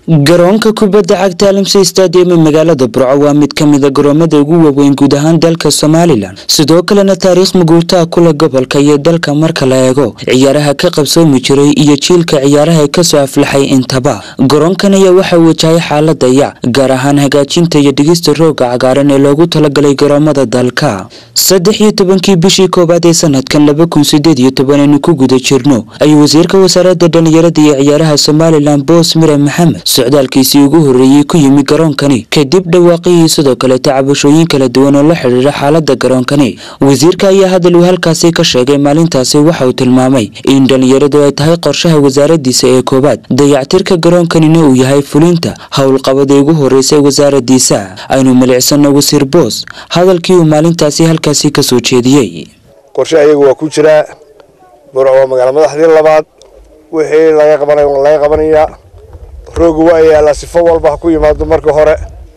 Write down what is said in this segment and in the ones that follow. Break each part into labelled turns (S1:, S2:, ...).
S1: garoonka kubadda cagta alimsey stadium ee magaalada burco waa mid ka mida garoomada ugu waaweyn guud ahaan dalka somalilan sidoo kalena taariikh muguurtaa kule gobolka iyo dalka marka la eego ciyaaraha ka qabsoomi jiray iyo jiilka ciyaaraha kasoo aflaxay intaba garoonkan ayaa waxaa wajahay xaalada yac gaar ahaan hagaajinta iyo dhigista rooga cagaaran ee loogu talagalay garoomada dalka saddex iyo tobankii bishii koowaad ee sanadkan laba kun sideed iyo toban aynu ku guda jirno ayuu wasiirka wasaaradda dhalinyarada iyo ciyaaraha somalilan boos mire maxamed socdaalkiisii ugu horreeyey ku yimi garoonkani kadib dhawaaqihii sidoo kaleeta cabashooyin kala duwan oo la xidhiidha xaalada garoonkani wasiirka ayaa hadal uu halkaasi ka sheegay maalintaasi waxa uu tilmaamay in dhalinyaradu ay tahay qorshaha wasaaradiisa ee koowaad dayactirka garoonkanina uu yahay fulinta howlqabadii ugu horreysay wasaaradiisa aynu milicsano wasiir boos hadalkii uu maalintaasi halkaasi kasoo jeediyey
S2: qorshe ayagu waa ku jiraa burco waa magaala madaxdii labaad wixii laga qabanay waa laga qabanayaa roogu waa yaallaa sifo walba ha ku yimaado marka hore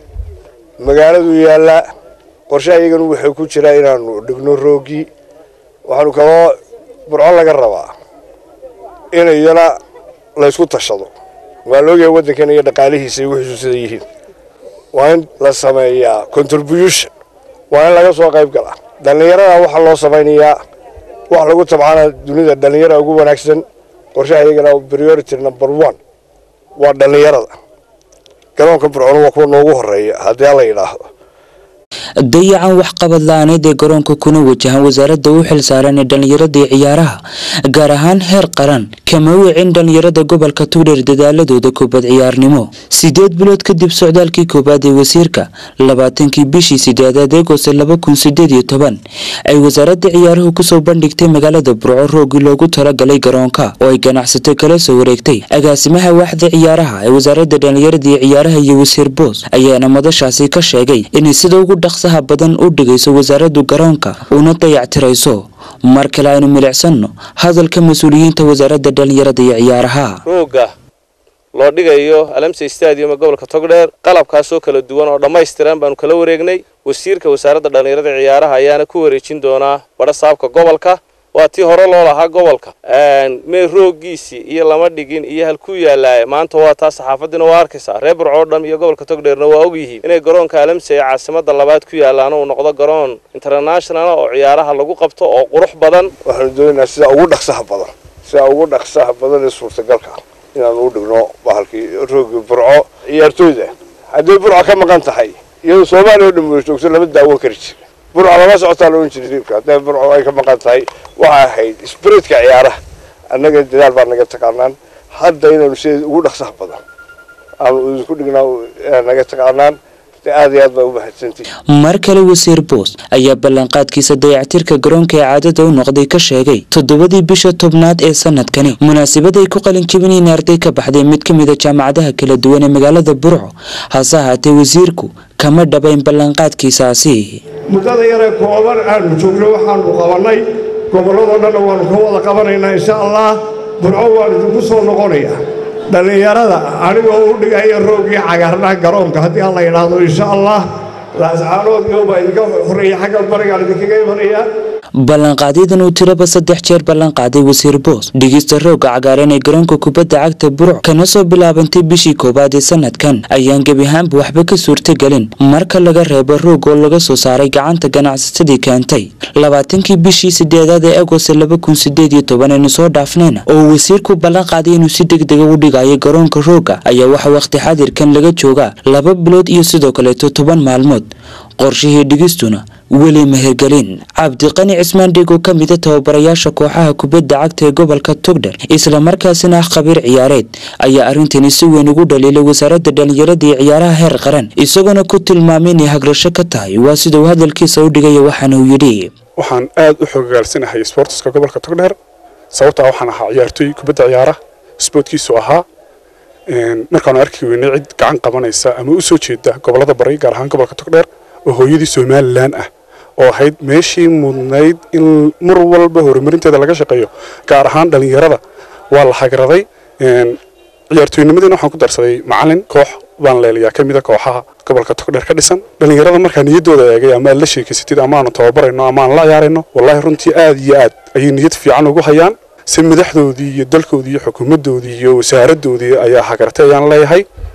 S2: magaaladuu yaallaa qorshe ayaganu wuxuu ku jiraa inaanu dhigno roogii waxaanu kaloo burco laga rabaa in iyana laysku tashado waa laogyahay waddankan iyo dhaqaalihiisa iyo wixiisu sida yihiin waa in la sameeyaa contribution waa in laga soo qayb galaa dhallinyarada waxaa loo samaynayaa wax lagu tabcana dunida dhallinyarada ugu wanaagsan qorshaha iyagana priority number one waa dhallinyarada garoonka burcona waa kuwa noogu horeeya haddii alla yidhaahdo
S1: dayacan waxqabad la-aaneed ee garoonka kuna wajahan wasaaradda u xil saaran ee dhallinyarada iyo ciyaaraha gaar ahaan heer qaran kama wicin dhallinyarada gobolka tuudheer dadaaladooda kubad ciyaarnimo sideed bilood kadib socdaalkii koowaad ee wasiirka labaatankii bishii sideedaad eegoose laba kun sideed iyo toban ay wasaaradda ciyaaruhu kusoo bandhigtay magaalada burco roogii loogu talagalay garoonka oo ay ganacsato kala soo wareegtay agaasimaha waaxda ciyaaraha ee wasaaradda dhallinyarada iyo ciyaaraha iyo wasiir boos ayaana madashaasi ka sheegay inay sida ugu dhaqsaha badan u dhigayso wasaaraddu garoonka una dayactirayso mar kale aynu milicsano hadalka mas-uuliyiinta wasaaradda dhalinyarada iyo ciyaaraha
S3: rooga loo dhigayo alamsey stadium ee gobolka togdheer qalabkaasoo kala duwan oo dhammaystiran baanu kala wareegnay wasiirka wasaaradda dhallinyarada ciyaaraha ayaana ku wareejin doonaa badha saabka gobolka waa tii hore loo lahaa gobolka mee roogiisii iyo lama dhigin iyo halkuu yaallaaye maanta waa taa saxaafadiina waa arkaysaa reer burcoo dham iyo gobolka togdheerna waa ogyihiin inay garoonka alamsey ee caasimada labaad ku yaallaana uu noqdo garoon international oo ciyaaraha lagu qabto oo qurux badan
S2: waxaanu doonaynaa sida ugu dhaqsaha badan sida ugu dhaqsaha badan ee suurtagalka inaanu u dhigno bahalkii roogii burco ciyaartooyda hadday burco ka maqan tahay iyadoo soomaaliya oo dhan wada joogto lama daawan kari jira burco lama socotaa la ohan jiray diibka hadday burco ay ka maqan tahay waxay ahayd sbiritka ciyaaraha annaga dadaal baa naga taqaanaan hadda inaanu sideed ugu dhaqsaha badan aanu idinku dhignaa naga taqaanaan aad iyo aad baa u mahadsantihi
S1: mar kale wasiir boos ayaa ballanqaadkiisa dayactirka garoonka ee caadada u noqday ka sheegay toddobadii bisha tobnaad ee sanadkani munaasabad ay ku qalin jebinayeen arday ka baxday mid ka mida jaamacadaha kala duwan ee magaalada burco hase ahaatee wasiirku kama dhabayn ballanqaadkiisaasi
S4: muddada yaree kooban aanu joogno waxaanu qabannay gobolladoo dhanna waannu ka wada qabanaynaa insha allah burco waan idinku soo noqonayaa dhallinyarada anigoo u dhigaya roogii cagaarnaha garoonka haddii alla yidhaahdo insha allah laascaanood iyobaa idinka horreeya xagga barigaan idinkaga imanayaa
S1: ballanqaadyadan uu tiraba saddex jeer ballanqaaday wasiir boos dhigista rooga cagaaran ee garoonka kubadda cagta burc kana soo bilaabantay bishii koowaad ee sanadkan ayaan gebi ahaanba waxba ka suurtagelin marka laga reebo roog oo laga soo saaray gacanta ganacsatadii keentay labaatankii bishii sideedaad ee agost laba kun sideed iyo toban aynu soo dhaafnayna oo wasiirku ballanqaaday inuu si deg dega u dhigayo garoonka rooga ayaa waxa wakhti xadirkan laga joogaa laba bilood iyo sidoo kaleeto toban maalmood qorshihii dhigistuna weli mehergelin cabdiqani cismaan dhig oo ka mida tababarayaasha kooxaha kubadda cagta ee gobolka togdher islamarkaasina ah khabiir ciyaareed ayaa arrintani si weyn ugu dhaliilay wasaaradda dhalinyarada iyo ciyaaraha heer qaran isagoona ku tilmaamay inay hagrasho ka tahay waa sida uu hadalkiisa u dhigaya waxaana uu yidhi
S5: waxaan aad u xogogaalsanahay sboortiska gobolka togdheer sababtaa waxaan ahaa ciyaartooy kubadda ciyaara sboortkiisu ahaa markaanu arki weynay cid gacan qabanaysa ama u soo jeeda gobolada bari gaar ahaan gobolka togdheer oo hooyadii somalilan ah oo ahayd meeshii mudnayd in mar walba horumarinteeda laga shaqeeyo gaar ahaan dhallinyarada waa la hagraday ciyaartooynimadiina waxaan ku darsaday macalin koox baan leelayaa ka mida kooxaha gobolka togdheer ka dhisan dhallinyarada markaa niyaddooda eegay ama aad la sheekaysatid ama aanu tababarayno ama aan la ciyaarayno wallaahi runtii aad iyo aad ayay niyad fiican ugu hayaan si madaxdoodii iyo dalkoodii iyo xukuumaddoodii iyo wasaaradoodii ayaa hagartay ayaan leeyahay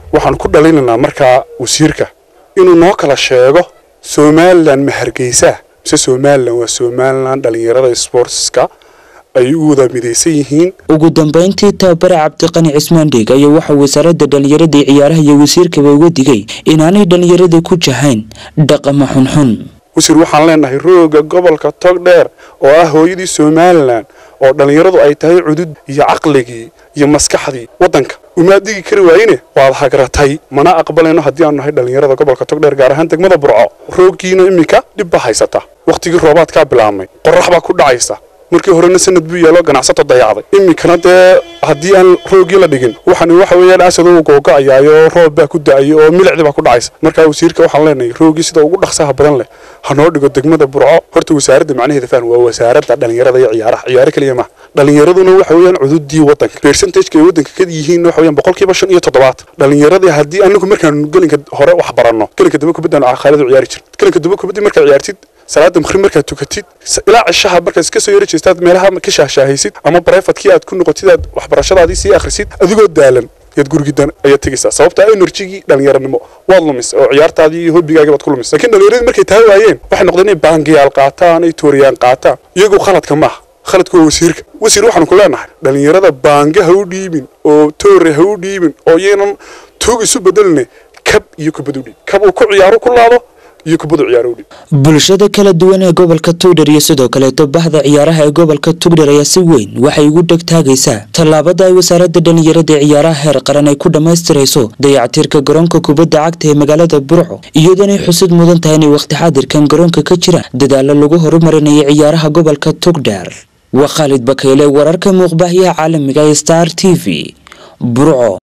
S5: waxaan ku dhalinaynaa markaa wasiirka inuu noo kala sheego somalilan ma hargeysaa mise somalilan waa somalilan dhalinyarada sportska ay u wada midaysan yihiin
S1: ugu dambeyntii tababare cabdiqani cismaan dhiig ayaa waxaa wasaaradda dhallinyarada iyo ciyaaraha iyo wasiirkaba uga digay inaanay dhallinyarada ku jahayn dhaqama xunxun
S5: wasiir waxaan leenahay rooga gobolka togdheer oo ah hooyadii somalilan oo dhallinyaradu ay tahay cudud iyo caqligii iyo maskaxdii waddanka umaad digi kari waayine waad hagratay mana aqbalayno haddii aanu nahay dhallinyarada gobolka togdheer gaar ahaan degmada burco rooggiina iminka dhib baa haysata wakhtigii roobaadkaa bilaabmay qorax baa ku dhacaysa markii horena sanad buu yeelo ganacsato dayacday iminkana dee haddii aan roogii la dhigin waxaan waxa weeyaan asad uu googo'ayaayo roob baa ku da'ayo oo milicdi baa ku dhacaysa markaa wasiirka waxaan leenahay roogii sida ugu dhaqsaha badan leh ha noo dhigo degmada burco horta wasaaradda macnaheeda fahn waa wasaaradda dhallinyarada iyo ciyaaraha ciyaaro keliya maaha dhallinyaraduna waxa weeyaan cududii waddanka percentageka ay waddanka ka yihiin waxa weeyaan boqolkiiba shan iyo toddobaatan dhallinyaradii haddii anagu markaan gelinka hore wax baranno gelinka dambe kubaddan khaalid u ciyaari jirta gelinka dambe kubaddii markaad ciyaartid salaada maqrib markaad tukatid ilaa cishaha markaad iska soo yari jeestaad meelaha ka shaahshaahaysid ama barefadkii aad ku noqotid aad waxbarashadaadii sii akhrisid adigoo daalan yaad gurigidan ayaad tegaysaa sababta enerjigii dhallinyaranimo waad lumis oo ciyaartaadii iyo hobbigaagii baad ku lumis lakiin dhallinyaradii markay taa waayeen waxay noqdeen inay baangiyaal qaataan ay tooriyaan qaataan iyagu khaladka maaha khaladku waa wasiirka wasiir waxaanu ku leenahay dhallinyarada baanga ha u dhiibin oo toore ha u dhiibin oo yaynan tuug isu bedeline kab iyo kubad u dhiib kab uu ku ciyaaro ku laado iyo kubadu ciyaaro u dhiib
S1: bulshada kala duwan ee gobolka tugdher iyo sidoo kaleeto bahda ciyaaraha ee gobolka tugdher ayaa si weyn waxay ugu dhegtaagaysaa tallaabada ay wasaaradda dhallinyarada ee ciyaaraha heer qaran ay ku dhammaystirayso dayactirka garoonka kubadda cagta ee magaalada burco iyadoonay xusid mudan tahay inay wakhti xaadirkan garoonka ka jiraan dadaalo lagu horumarinayo ciyaaraha gobolka tugdher waa khaalid bakayle wararka muuqbaahiyaha caalamiga ee star t v burco